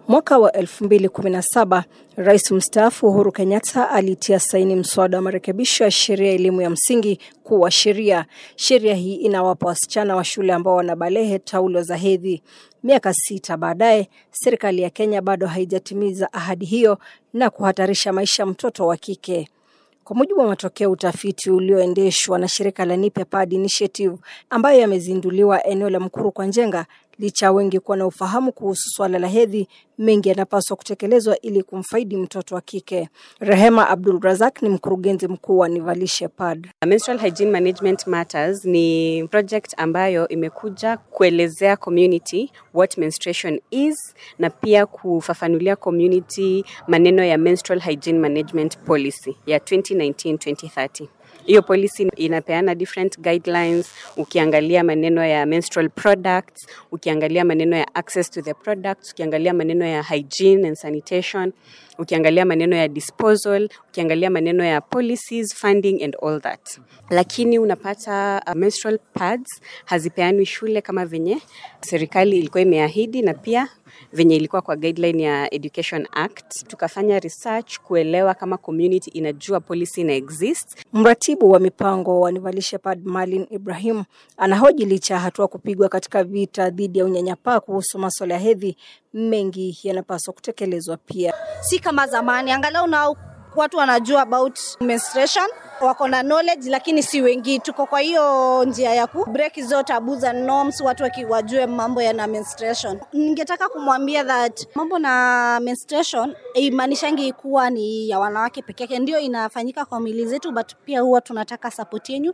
Mwaka wa 2017 Rais mstaafu Uhuru Kenyatta alitia saini mswada wa marekebisho ya sheria ya elimu ya msingi kuwa sheria. Sheria hii inawapa wasichana wa shule ambao wanabalehe taulo za hedhi. Miaka sita baadaye, serikali ya Kenya bado haijatimiza ahadi hiyo na kuhatarisha maisha mtoto wa kike. Kwa mujibu wa matokeo ya utafiti ulioendeshwa na shirika la Nipe Pad Initiative ambayo yamezinduliwa eneo la Mkuru kwa Njenga, licha wengi kuwa na ufahamu kuhusu swala la hedhi, mengi yanapaswa kutekelezwa ili kumfaidi mtoto wa kike. Rehema Abdul Razak ni mkurugenzi mkuu wa Nivalishe Pad. Menstrual Hygiene Management Matters ni project ambayo imekuja kuelezea community what menstruation is na pia kufafanulia community maneno ya Menstrual Hygiene Management Policy ya 2019-2030. Hiyo policy inapeana different guidelines, ukiangalia maneno ya menstrual products, ukiangalia maneno ya access to the products, ukiangalia maneno ya hygiene and sanitation, ukiangalia maneno ya disposal, ukiangalia maneno ya policies, funding and all that. Lakini unapata uh, menstrual pads hazipeanwi shule kama venye serikali ilikuwa imeahidi na pia venye ilikuwa kwa guideline ya Education Act. Tukafanya research kuelewa kama community inajua policy ina exist. Mratibu wa mipango wa Nivalishe Pad Malin Ibrahim anahoji licha ya hatua kupigwa katika vita dhidi ya unyanyapaa kuhusu masuala ya hedhi, mengi yanapaswa kutekelezwa pia. Si kama zamani, angalau na watu wanajua about menstruation wako na knowledge lakini si wengi. Tuko kwa hiyo njia ya ku break hizo taboos and norms, watu wakiwajue mambo ya na menstruation. Ningetaka kumwambia that mambo na menstruation imaanishangi kuwa ni ya wanawake peke yake, ndio inafanyika kwa mili zetu, but pia huwa tunataka support yenu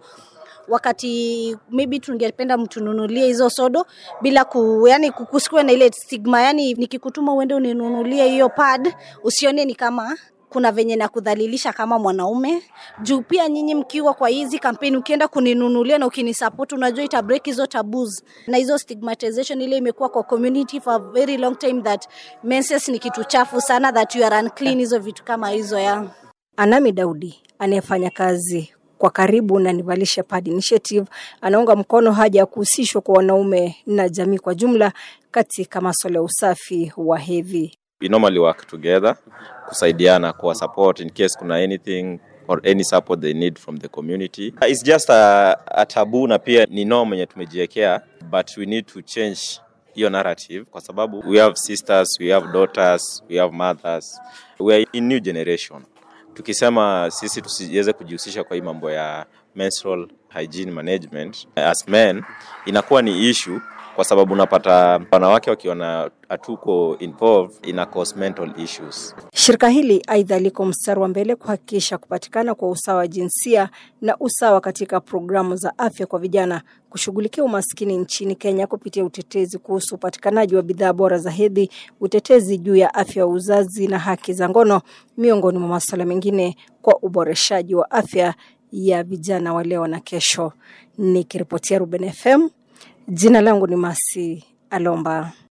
wakati maybe tungependa mtununulie hizo sodo bila ku, yani kukusikue na ile stigma, yani nikikutuma uende uninunulie hiyo pad usione ni kama kuna venye na kudhalilisha kama mwanaume juu pia nyinyi mkiwa kwa hizi kampeni ukienda kuninunulia na ukinisupport unajua ita break hizo taboos na hizo stigmatization ile imekuwa kwa community for a very long time that menses ni kitu chafu sana that you are unclean hizo vitu kama hizo ya Anami Daudi anayefanya kazi kwa karibu na Nivalishe Pad Initiative anaunga mkono haja ya kuhusishwa kwa wanaume na jamii kwa jumla katika masuala ya usafi wa hedhi. we normally work together kusaidiana kwa support in case kuna anything or any support they need from the community it's just a, a taboo na pia ni norm yenye tumejiwekea but we need to change hiyo narrative kwa sababu we have sisters we have daughters we have mothers we are in new generation tukisema sisi tusiweze kujihusisha kwa hii mambo ya menstrual hygiene management as men inakuwa ni issue kwa sababu unapata wanawake wakiona hatuko involved ina cause mental issues. Shirika hili aidha liko mstari wa mbele kuhakikisha kupatikana kwa usawa wa jinsia na usawa katika programu za afya kwa vijana, kushughulikia umaskini nchini Kenya kupitia utetezi kuhusu upatikanaji wa bidhaa bora za hedhi, utetezi juu ya afya ya uzazi na haki za ngono, miongoni mwa masuala mengine, kwa uboreshaji wa afya ya vijana wa leo na kesho. Nikiripotia Ruben FM, jina langu ni Masi Alomba.